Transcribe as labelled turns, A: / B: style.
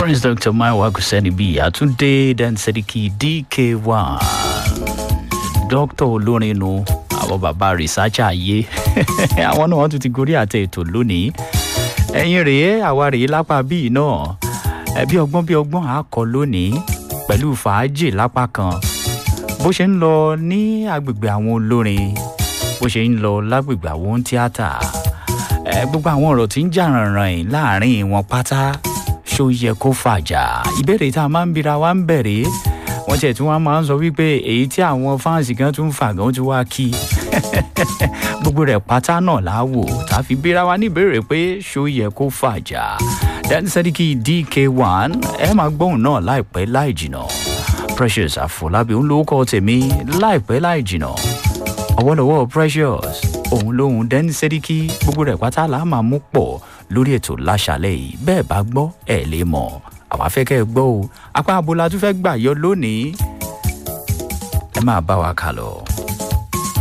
A: Prince Dr. Maiwa Kuseni B. Atunde Dan Sediki DK1. Dr. olórin nu àwọn bàbá rìsájà ayé àwọn náà wọ́n tún ti gorí àtẹ ètò lónìí ẹ̀yin rèé àwa rèé lápá bíi náà ẹbí ọgbọ́n bí ọgbọ́n àkọ́ lónìí pẹ̀lú fàájì lápá kan bó ṣe ń lọ ní agbègbè àwọn olórin bó ṣe ń lọ lágbègbè àwọn tíátà ẹ gbogbo àwọn ọ̀rọ̀ tí ń jà rànràn yìí láàrin wọn pátá ṣó yẹ kó fàjà ìbéèrè tá a máa ń bira wa ń bẹ̀rẹ̀ wọ́n tiẹ̀ tí wọ́n máa ń sọ wípé èyí tí àwọn fáǹsì kan tún fà gan ti wá kí gbogbo rẹ̀ pátá náà láwò tá a fi bira wa níbèrè pé ṣó yẹ kó fàjà dẹ́ni sẹ́díkì dk1 ẹ máa gbóhùn náà láìpẹ́ láì jìnà precious àfọlábí ń lórúkọ tèmi láìpẹ́ láì jìnà ọwọ́lọ́wọ́ precious òun lóhun dẹ́ni sẹ́díkì gbogbo rẹ̀ pátá là á máa mú pọ̀ lórí ètò láṣálẹ̀ yìí bẹ́ẹ̀ bá gbọ́ ẹ̀ lè mọ̀ àwa fẹ́ kẹ́ ẹ gbọ́ o apá abo la tún fẹ́ gbà yọ lónìí ẹ máa bá wa kà lọ.